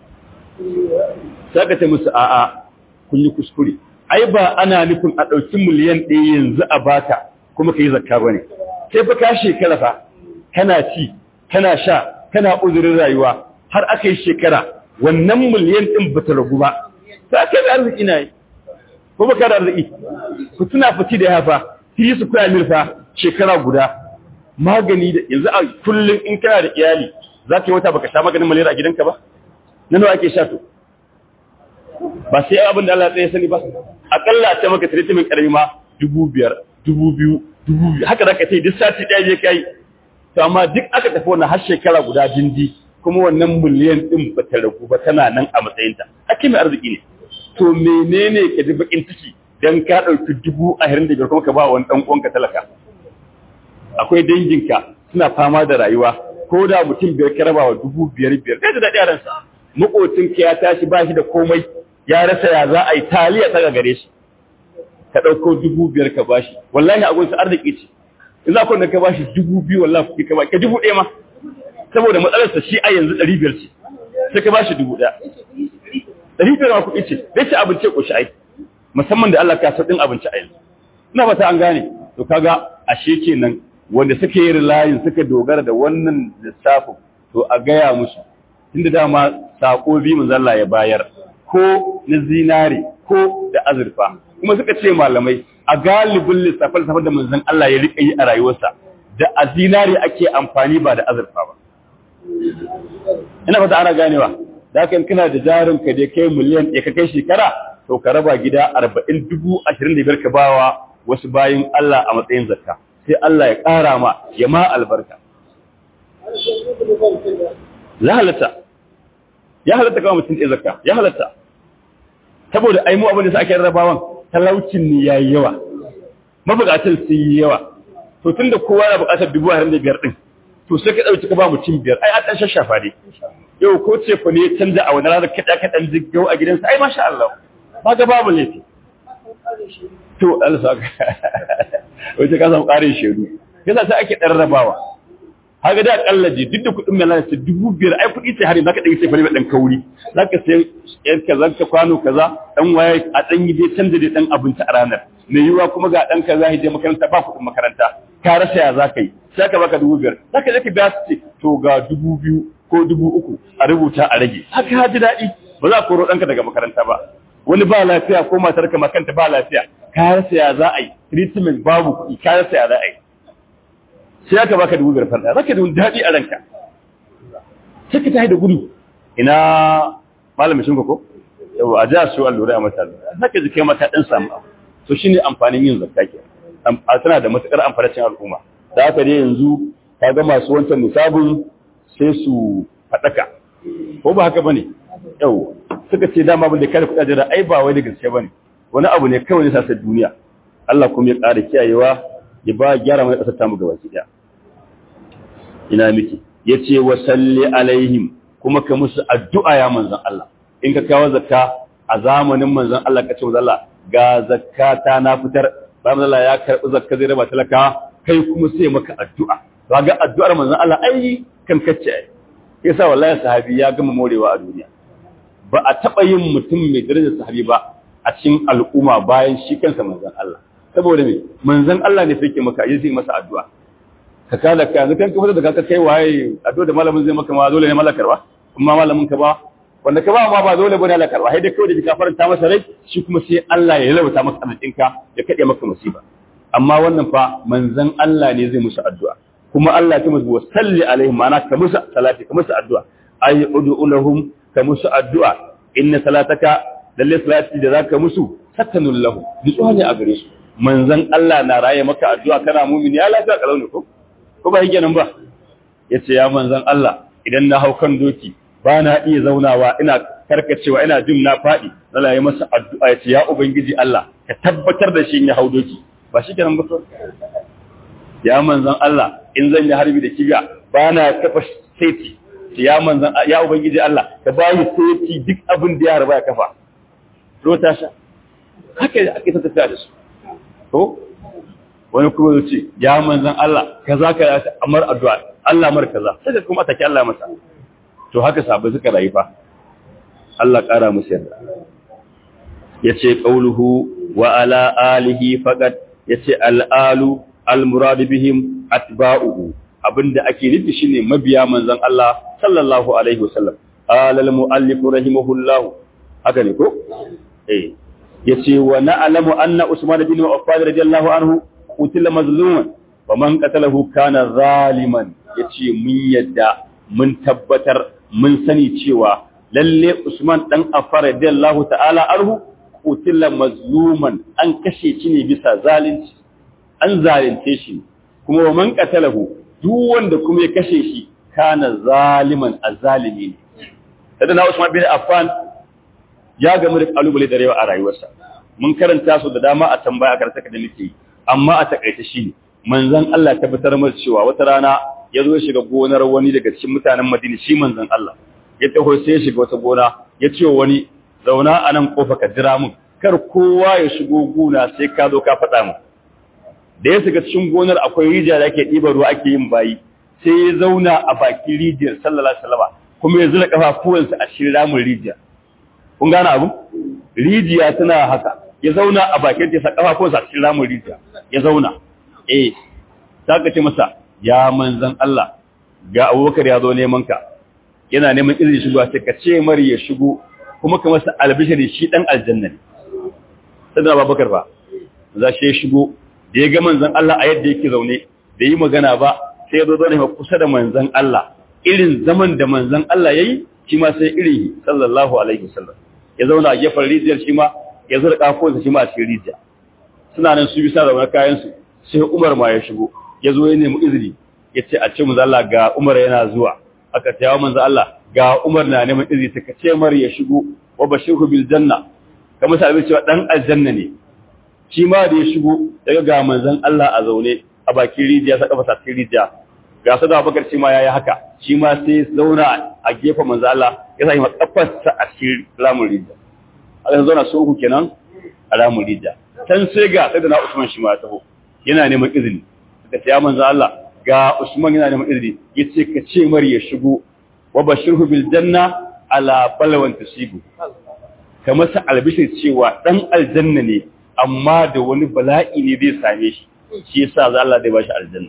Speaker 1: sai ka ce musu a'a kun yi kuskure ai ba ana nufin a ɗauki miliyan ɗaya yanzu a baka kuma ka yi zakka ba ne sai fa ka shekara fa kana ci kana sha kana uzurin rayuwa har aka yi shekara wannan miliyan ɗin ba ta ragu ba ta kai da arziki na yi ko ba ka da arziki ku tuna fiti da yafa tiri su kuya mirfa shekara guda magani da yanzu a kullum in kana da iyali za ka yi wata baka sha maganin malaria a gidanka ba na nawa ake sha to ba sai abin da Allah tsaye sani ba akalla a ce maka treatment karami ma dubu biyar dubu biyu dubu biyu haka zaka ce duk sati ɗaya je kai to amma duk aka tafi wannan har shekara guda dindi kuma wannan miliyan din ba ta ragu ba tana nan a matsayinta ake mai arziki ne to menene ka ji bakin ciki dan ka ɗauki dubu ashirin da biyar kuma ka ba wani ɗan uwanka talaka akwai danginka suna fama da rayuwa ko da mutum biyar ka raba wa dubu biyar biyar kai da daɗi a ransa maƙocinka ya tashi ba shi da komai ya rasa ya za a yi taliya ta gare shi ka ɗauko dubu biyar ka bashi wallahi a gunsa arziki ce in za ku ka bashi dubu biyu wallahi kuɗi ka bashi ka dubu ɗaya ma saboda matsalarsa shi a yanzu ɗari biyar ce sai ka bashi dubu ɗaya ɗari biyar ma kuɗi ce zai ci abinci ko shi ai musamman da Allah ka sa ɗin abinci a yanzu ina fata an gane to kaga ashe kenan wanda suka yi layin suka dogara da wannan lissafin to a gaya musu tunda dama sako bi mun zalla ya bayar ko na zinare ko da azurfa kuma suka ce malamai a galibin lissafin lissafin da manzon Allah ya rika yi a rayuwarsa da a zinare ake amfani ba da azurfa ba ina fata ana ganewa da haka kana da jarin ka dai kai miliyan ɗaya ka kai shekara to ka raba gida arba'in dubu ashirin da biyar ka bawa wasu bayin Allah a matsayin zakka sai Allah ya ƙara ma ya ma albarka ya halatta ya halatta kawai mutum ɗaya zakka ya halatta saboda ai mu abin da sa ake rarrabawan talaucin ne yayi yawa mabukatan sun yi yawa to tunda kowa na bukatar dubu a da biyar din to sai ka dauki ka ba mutum biyar ai an dan shashafa ne yau ko ce ku ne canza a wani ranar kada ka dan jiggau a gidansa ai masha Allah ba ga babu laifi to Allah saka wace ka samu ƙarin shedu yasa sai ake dan rabawa haka da akalla je duk da kuɗin mai lalata dubu biyar ai kuɗi sai har zaka ɗan sai fari ɗan kauri zaka sai yan kaza ka kwano kaza dan waye a ɗan yi dai canza dai ɗan abinci a ranar mai yiwuwa kuma ga ɗan kaza ya je makaranta ba kuɗin makaranta ka rasa ya za ka yi sai ka baka dubu biyar zaka je ka biya su ce to ga dubu biyu ko dubu uku a rubuta a rage haka ha ji daɗi ba za a koro ɗanka daga makaranta ba wani ba lafiya ko matar ka makanta ba lafiya ka rasa ya za a yi treatment babu kuɗi ka rasa ya za a yi sai aka baka dubu biyar farda zaka da daɗi a ranka sai ka tafi da gudu ina malamin shinko ko yau a ja su allura a mata zaka ji kai mata ɗan samu abu to shine amfanin yin zakka ke a tana da matukar amfani cikin al'umma da haka dai yanzu ka ga masu wancan nisabun sai su faɗaka ko ba haka bane yau suka ce dama abin da kada kuɗa jira ai ba wai da gaske bane wani abu ne kawai ne sa duniya Allah kuma ya ƙara kiyayewa ya ba gyara mai ƙasar tamu gaba ki ɗaya ina miki ya ce wa salli alaihim kuma ka musu addu'a ya manzan Allah in ka kawo zakka a zamanin manzan Allah ka ce Allah ga zakata na fitar bayan Allah ya karɓi zakka zai raba talaka kai kuma sai maka addu'a ba ga addu'ar manzan Allah ai kan kacce ai yasa wallahi sahabi ya gama morewa a duniya ba a taɓa yin mutum mai darajar sahabi ba a cikin al'umma bayan shi kansa manzan Allah saboda me manzan Allah ne sai ke maka yi masa addu'a ka kada ka yanzu kan ka fita da ka kai waye addu'a da malamin zai maka ma dole ne malakar ba kuma malamin ka ba wanda ka ba ma ba dole bane malakar ba sai dai kawai da ka faranta masa rai shi kuma sai Allah ya lalata maka arzikin ka ya kade maka musiba amma wannan fa manzan Allah ne zai musu addu'a kuma Allah ya musu salli alaihim ma'ana ka musu salati ka musu addu'a ay ud'u lahum ka musu addu'a inna salataka lalle salati da zaka musu satanul lahu nutsuwa ne a gare su manzan Allah na raye maka addu'a kana mumini ya lafiya kalau ne ko ko ba yake nan ba yace ya manzan Allah idan na hau kan doki ba na iya zaunawa ina karkacewa ina jin na faɗi Allah ya masa addu'a yace ya ubangiji Allah ka tabbatar da shi ya hau doki ba shi kenan ba ya manzan Allah in zan yi harbi da kiga ba na kafa seti ya manzan ya ubangiji Allah ka bayi seti duk abin da ya harba ya kafa rota sha haka ake ta tafiya da su to wani kuma zai ce ya manzan Allah kaza ka ya amar addu'a Allah mar kaza sai kuma take Allah masa to haka sabai suka rayu fa Allah kara musu yarda yace qauluhu wa ala alihi faqat yace al-alu al-murad bihim atba'uhu abinda ake nufi shine mabiya manzan Allah sallallahu alaihi wasallam qala al-muallif rahimahullah haka ne ko eh yace wa na'lamu anna Usman bin Affan radiyallahu anhu qutila mazluman wa man qatalahu kana zaliman yace mun yadda mun tabbatar mun sani cewa lalle Usman dan Affan radiyallahu ta'ala anhu qutila mazluman an kashe shi ne bisa zalunci an zalunce shi kuma wa man qatalahu duk wanda kuma ya kashe shi kana zaliman azalimi ne sadana Usman bin Affan ya gamu da kalubale da rewa a rayuwarsa mun karanta su da dama a tambaya a karanta da muke amma a takaice shi ne manzon Allah tabbatar masa cewa wata rana ya zo shiga gonar wani daga cikin mutanen Madina shi manzon Allah ya taho sai ya shiga wata gona ya ce wani zauna a nan kofa ka jira mun kar kowa ya shigo gona sai ka zo ka faɗa mun da ya shiga cikin gonar akwai rijiya da ake ɗiba ruwa ake yin bayi sai ya zauna a bakin rijiyar sallallahu alaihi wasallam kuma ya zura kafafuwansa a cikin ramin rijiyar kun gane abu rijiya tana haka ya zauna a bakin ta kafa ko sa cikin ramin rijiya ya zauna eh ta ce masa ya manzan Allah ga Abubakar ya zo neman ka yana neman izini shigo sai ka ce mari ya shigo kuma ka masa albishiri shi dan aljanna ne sai Abubakar ba za shi ya shigo da ya ga manzan Allah a yadda yake zaune da yi magana ba sai ya zo zaune kusa da manzan Allah irin zaman da manzan Allah yayi shi ma sai irin sallallahu alaihi wasallam ya zauna a gefen rijiyar shi ma ya zura kafonsa shi ma a cikin rijiya suna nan su bisa zaune kayansu sai umar ma ya shigo ya zo ya nemi izini ya ce a ce mu Allah ga umar yana zuwa aka ce yawa manzo Allah ga umar na neman izini ta ce mar ya shigo wa bashiru bil janna kamar sai cewa dan aljanna ne shi ma da ya shigo daga ga manzon Allah a zaune a bakin rijiya sa kafa cikin rijiya ga su da Abubakar shi ma yayi haka shi ma sai zauna a gefen manzon Allah ya sanya kafarsa a cikin ramin rijiya aka zauna su uku kenan a ramin rijiya can sai ga sai da na Usman shi ma ya taho yana neman izini suka ce ya manzon Allah ga Usman yana neman izini yace ka ce mar ya shigo wa bashirhu bil janna ala balwan tusibu ka masa albishir cewa dan aljanna ne amma da wani bala'i ne zai same shi shi yasa za Allah zai bashi aljanna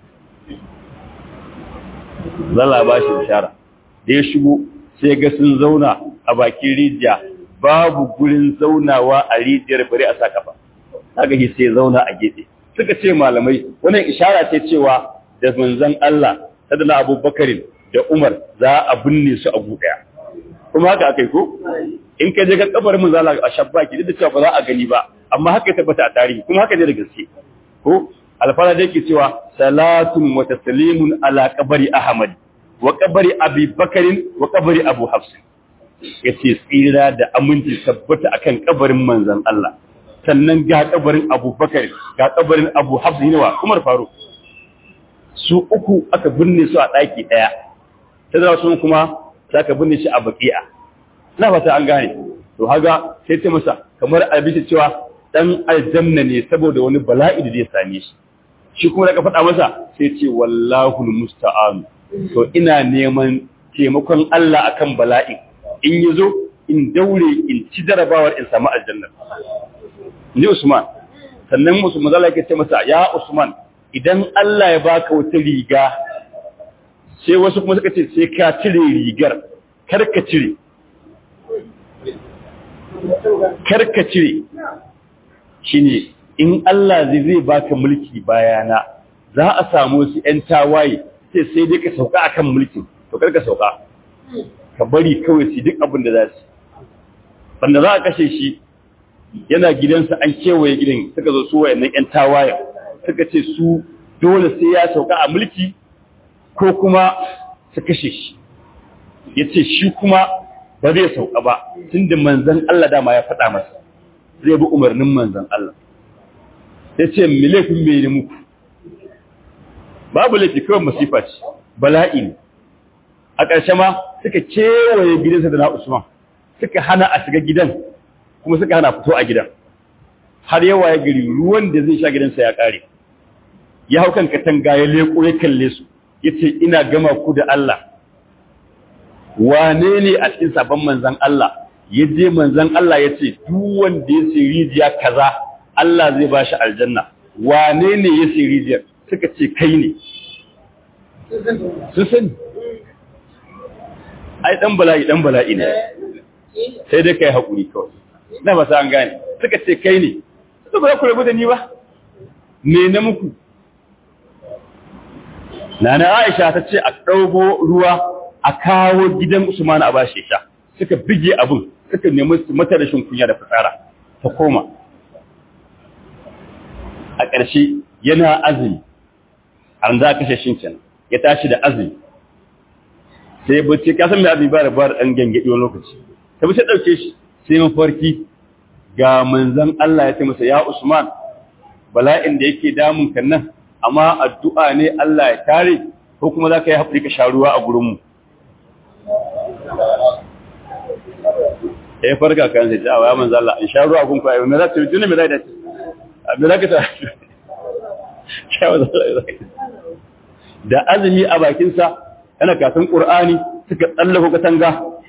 Speaker 1: zalla ba shi bishara da ya shigo sai ga sun zauna a bakin rijiya babu gurin zaunawa a rijiyar bari a sa kafa kaga shi sai zauna a gefe suka ce malamai wannan ishara ce cewa da manzon Allah sadana Abubakarin da Umar za a binne su a daya kuma haka akai ko in ka je ga kabarin manzon Allah a shabbaki duk da cewa ba za a gani ba amma haka ya tabbata a tarihi kuma haka ne da gaske ko alfara da yake cewa salatun wa taslimun ala qabri ahmad wa qabri abi bakarin wa qabri abu hafs yace tsira da aminci tabbata akan kabarin manzon Allah sannan ga kabarin Abu Bakar ga kabarin Abu Hafs ne wa Umar Faruk su uku aka binne su a daki daya sai da su kuma saka binne shi a baqi'a ina fata an gane to haga sai ta masa kamar albishi cewa dan aljanna ne saboda wani bala'i da zai same shi shi kuma da ka faɗa masa sai ce wallahu musta'an to ina neman taimakon Allah akan bala'i in yazo in daure in ci jarabawar in samu aljanna ni Usman sannan musu mazala yake ce masa ya Usman idan Allah ya baka wata riga sai wasu kuma suka ce sai ka cire rigar kar ka cire kar ka cire shine in Allah zai zai baka mulki bayana za a samu su ƴan tawaye sai sai dai ka sauka akan mulkin to kar ka sauka ka bari kawai su duk abin da za su banda za a kashe shi yana gidansa an kewaye gidan suka zo su wayannan ƴan tawayen suka ce su dole sai ya sauka a mulki ko kuma su kashe shi ya ce shi kuma ba zai sauka ba tunda manzan Allah dama ya faɗa masa zai bi umarnin manzan Allah ya ce me laifin me ne muku babu laifi kawai masifa ce bala'i ne a ƙarshe ma suka kewaye gidansa da na Usman suka hana a shiga gidan kuma suka hana fito a gidan har yawa ya gari ruwan da zai sha gidansa ya ƙare ya hau kan katanga ya leko ya kalle su ya ce ina gama ku da Allah wane ne a cikin sabon manzan Allah ya je manzan Allah ya ce duk wanda ya sai rijiya kaza Allah zai ba shi aljanna wane ne ya sai rijiyar suka ce kai ne sun sani ai dan bala'i dan bala'i ne sai dai kai hakuri kawai na ba an gane suka ce kai ne su ba ku rabu da ni ba me na muku nana Aisha ta ce a ɗauko ruwa a kawo gidan Usman a bashi sha suka bige abin suka nemi mata rashin kunya da fitsara ta koma a ƙarshe yana azumi an za kashe shin kenan ya tashi da azumi sai ya bace ka san me azumi ba da ba dan gangadi wani lokaci ta bi sai dauke shi sai mafarki ga manzon Allah ya ce masa ya Usman bala'in da yake damun kan nan amma addu'a ne Allah ya tare ko kuma za ka yi haƙuri ka sha ruwa a gurin mu ya farka kan sai ta ya manzon Allah in sha ruwa a gunku ayo me za ta yi tuni me za ta me za ka ta da azumi a bakinsa yana kafin ƙur'ani suka tsallako katanga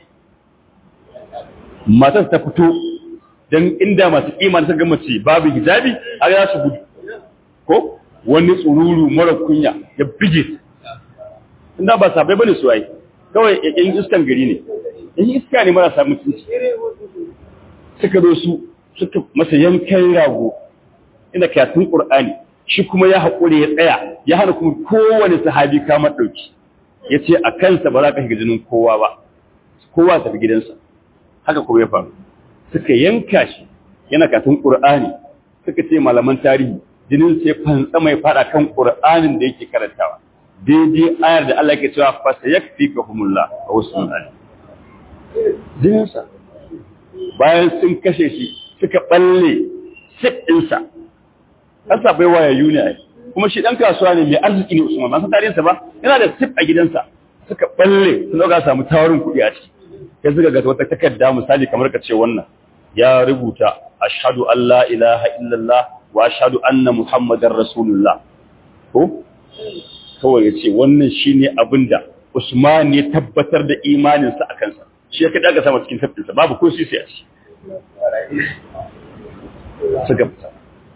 Speaker 1: matar ta fito don inda masu iman ta gama ce babu hijabi a ya su gudu ko wani tsururu mara kunya ya bige inda ba sabai bane su ai kawai yan iskan gari ne yan iska ne marasa mutunci suka zo su suka masa yankan rago ina kafin ƙur'ani shi kuma ya haƙuri ya tsaya ya hana kuma kowane sahabi kama ɗauki ya ce a kansa ba za ka shiga jinin kowa ba kowa tafi gidansa haka kuma ya faru suka yanka shi yana katin ƙur'ani suka ce malaman tarihi jinin sai fantsa mai fada kan ƙur'anin da yake karantawa daidai ayar da Allah ke cewa fa sayakfikahumullah wa husnul alim jininsa bayan sun kashe shi suka balle sip ɗinsa kasa bai waya yuni kuma shi ɗan kasuwa ne mai arziki ne usman ba san tarihinsa ba yana da sip a gidansa suka balle sun ɗauka samu tawarin kuɗi a ciki ya suka ga wata takarda misali kamar ka ce wannan ya rubuta ashhadu an la ilaha illallah wa ashhadu anna muhammadar rasulullah ko kawai ya ce wannan shine abin da Usman ya tabbatar da imaninsa a kansa shi ya kaɗa ga sama cikin tafkinsa babu ko sisi a shi suka fita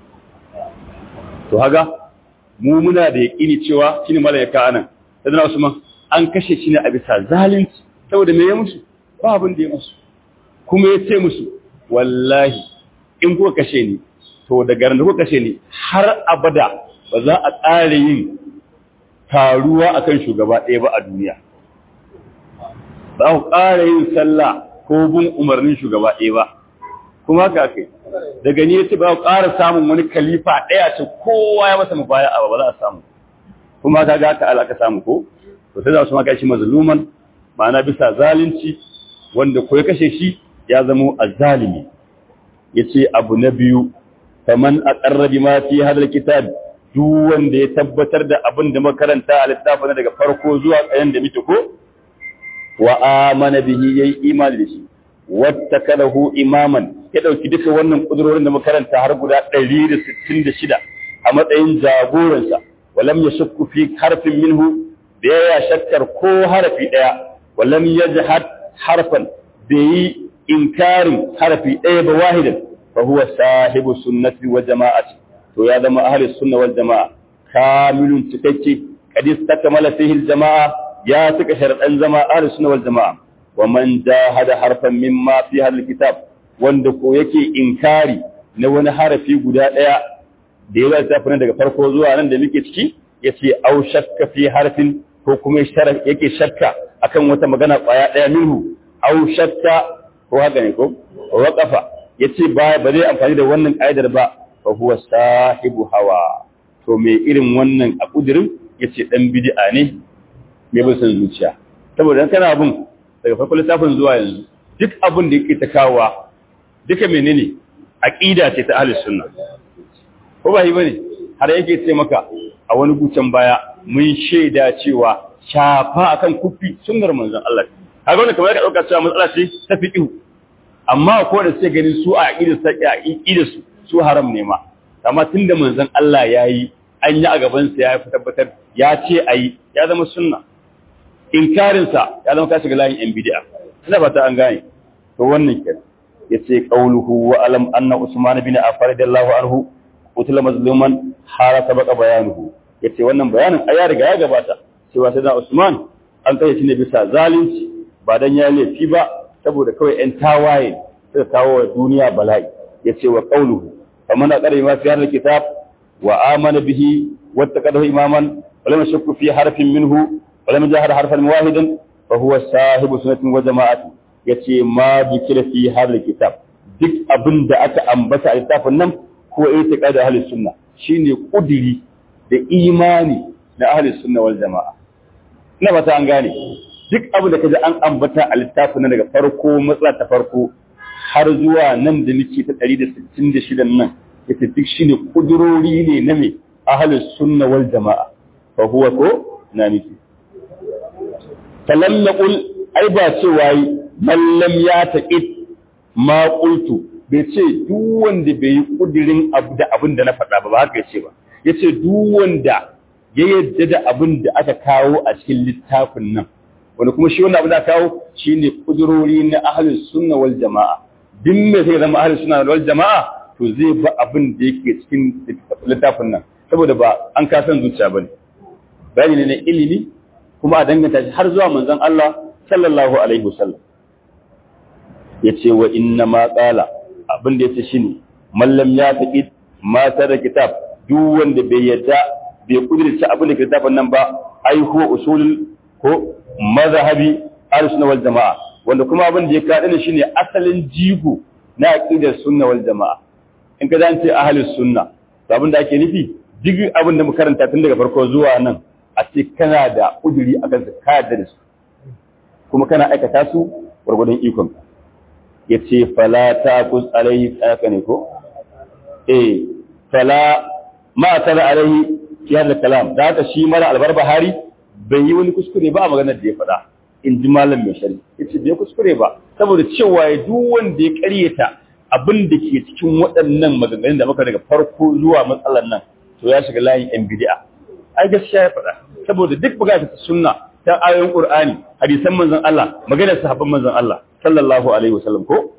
Speaker 1: to haga mu muna da yaƙini cewa shi ne mala ya ka anan sadana Usman an kashe shi ne a bisa zalunci saboda me ya musu ba abin da ya musu kuma ya ce musu wallahi in kuka kashe ni to daga ran da kuka kashe ni har abada ba za a ƙara yin taruwa akan shugaba ɗaya ba a duniya ba ku ƙara yin sallah ko bin umarnin shugaba ɗaya ba kuma ka kai daga ni yace ba ku ƙara samun wani khalifa ɗaya ce kowa ya masa mubaya ba ba za a samu kuma ka ga ka aka samu ko to sai za su maka shi mazluman ma'ana bisa zalunci wanda ko ya kashe shi ya zama azzalimi yace abu na biyu faman aqarra bima fi hadal kitab duk wanda ya tabbatar da abin da makaranta a littafin daga farko zuwa tsayen da muke ko wa amana bihi yayi imani da shi wattakalahu imaman ya dauki duka wannan kudurorin da makaranta har guda 166 a matsayin jagoransa walam yashukku fi harfin minhu da ya shakkar ko harfi daya walam yajhad harfan da yi inkarin harfi daya ba wahidan fa huwa sahibu sunnati wa jama'ati to ya zama ahlus sunna wal jamaa kamilun cikakke kadis takmala fihi al jamaa ya tuka sharadan zama ahlus sunna wal jamaa wa man jahada harfan mimma fi hadal kitab wanda ko yake inkari na wani harafi guda daya da ya tafi daga farko zuwa nan da muke ciki yace au shakka fi harfin ko kuma yake shakka akan wata magana kwaya daya minhu au shakka ko haka ne ko waqafa yace ba ba zai amfani da wannan kaidar ba fa huwa sahibu hawa to me irin wannan a kudirin yace dan bid'a ne me bin san zuciya saboda dan kana abun daga farkon littafin zuwa yanzu duk abun da yake ta kawa duka menene aqida ce ta ahlus sunna ko ba yi bane har yake ce maka a wani gucan baya mun shaida cewa shafa akan kufi sunnar manzon Allah kaga wannan kamar ka dauka cewa matsala ce ta fiqhu amma ko da sai ganin su a aqidar sa aqidar su su haram ne ma amma tunda manzon Allah yayi an yi a gaban sa ya tabbatar ya ce ayi ya zama sunna inkarin sa ya zama ka shiga layin yan bid'a ina fata an gane to wannan kenan yace qauluhu wa alam anna usman bin affan radiyallahu anhu utila mazluman hara sabaka bayanuhu yace wannan bayanin aya riga ya gabata cewa sai da usman an kai shi ne bisa zalunci ba dan ya laifi ba saboda kawai ‘yan tawaye suka kawo wa duniya bala'i ya ce wa ƙauluhu kamar na ƙarai masu yanar kitab wa amana bihi wata ƙadahu imaman wale mai shakku fi harfin minhu wale mai jihar harfan wahidan fa huwa sahibu sunatin wa jama'atu ya ce ma jikira fi harar kitab duk abin da aka ambata a littafin nan ko ya ta ƙada ahalin sunna shine ƙudiri da imani na ahalin sunna wal jama'a ina ba ta an gane duk abin da kaji an ambata a littafin nan daga farko matsala ta farko har zuwa nan da nake ta 166 nan yace duk shine kudurori ne na me ahlus sunna wal jamaa fa huwa ko na miki talallaqul ai ba cewa man lam ya taqid ma qultu bai ce duk wanda bai yi kudirin abu da abin da na faɗa ba ba haka yace ba yace duk wanda ya yadda da abin da aka kawo a cikin littafin nan wanda kuma shi wannan abin da kawo shine kudurori na ahlus sunna wal jamaa duk me zai zama ahlus sunna wal jamaa to zai ba abin da yake cikin littafin nan saboda ba an ka san zuciya bane bayani ne na ilimi kuma a danganta shi har zuwa manzon Allah sallallahu alaihi wasallam yace wa inna ma qala abin da yace shine mallam ya taqid ma da kitab duk wanda bai yadda bai kudirce abin da kitabun nan ba ai ko usulul ko mazhabi al-sunna wal jamaa wanda kuma abin da ya kada ne shine asalin jigo na aqidar sunna wal jamaa in ka zance ahlus sunna to abin da ake nufi duk abin da muka karanta tun daga farko zuwa nan a ce kana da kuduri akan su ka yarda da su kuma kana aikata su gurgurdan ikon yace fala taqus alaihi tsaka ne ko eh fala ma tala alaihi fi hada kalam da haka shi mara albarbahari bai yi wani kuskure ba a maganar da ya faɗa in ji malam mai shari yace bai kuskure ba saboda cewa ya duk wanda ya ƙaryata abin da ke cikin waɗannan maganganun da muka daga farko zuwa matsalar nan to ya shiga layin yan bid'a ai gaskiya ya faɗa saboda duk bukatar sunna ta ayoyin qur'ani hadisan manzon Allah maganar sahabban manzon Allah sallallahu alaihi wasallam ko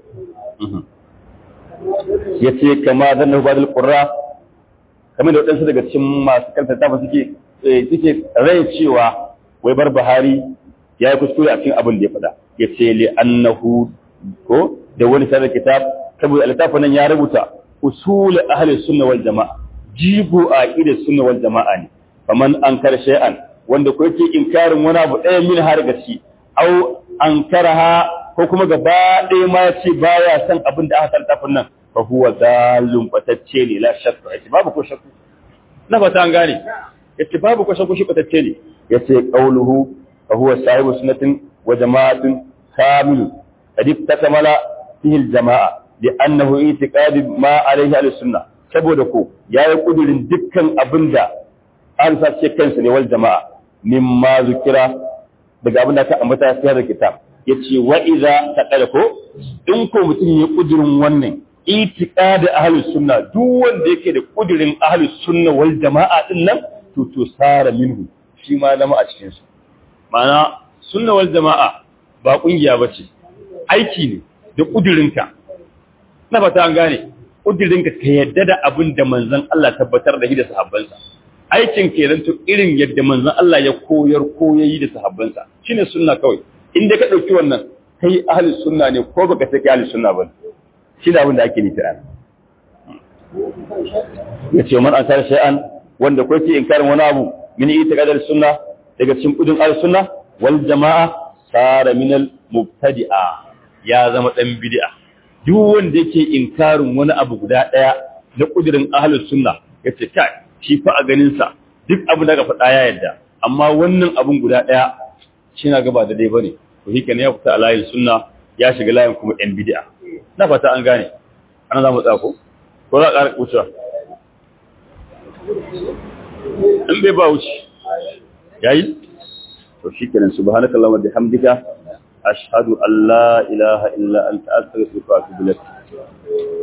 Speaker 1: yace kama zanna badal qurra kamar da waɗansu daga cikin masu kanta tafa suke suke rai cewa wai bar Buhari ya yi kuskure a cikin abin da ya faɗa ya ce li annahu ko da wani sanar kitab saboda littafin nan ya rubuta usul ahli sunna wal jama'a jigo a aqidar sunna wal jama'a ne faman ankar shay'an wanda ko yake inkarin wani abu ɗaya min har gaci au ankaraha ko kuma gaba ɗaya ma ya ce baya son abin da aka littafin nan fa huwa dalun batacce ne la shakka yace babu ko shakku na fata an gane yace babu ko shakku shi batacce ne yace qauluhu fa huwa sahibu sunnatin wa jama'atin kamil qad takmala fihi al-jama'a li annahu i'tiqad ma alayhi al-sunnah saboda ko yayi kudirin dukkan abinda an sace kansa ne wal jama'a mimma zikira daga abinda ka ambata sai da kitab yace wa idza taqala ko in ko mutum ya kudirin wannan itiqad ahlus sunna duk wanda yake da kudirin ahlus sunna wal jama'a din nan to to sara minhu shi ma zama a cikin su ma'ana sunna wal jama'a ba kungiya bace aiki ne da kudirinka na fata an gane kudirinka ka yadda da abin da manzon Allah tabbatar da shi da sahabbansa aikin kenan to irin yadda manzon Allah ya koyar koyayi da sahabbansa shine sunna kawai inda ka dauki wannan kai ahli sunna ne ko baka sai kai ahli sunna ba shi da abin da ake nufi an yace man asar shay'an wanda ko ke inkarin wani abu min itiqadar sunna daga cikin kudin ahli sunna wal jama'a sara min al mubtadi'a ya zama dan bid'a duk wanda yake inkarin wani abu guda daya na kudirin ahlus sunna yace kai shi fa a ganin sa duk abu da ka faɗa ya yadda amma wannan abun guda daya shi na gaba da dai bane to shi kenan ya fita a layin sunna ya shiga layin kuma yan bid'a na fata an gane ana za mu tsako ko za a ƙara wucewa in bai ba wuce yayi to shi kenan subhanakallahumma bihamdika ashhadu an la ilaha illa anta astaghfiruka wa atubu ilaik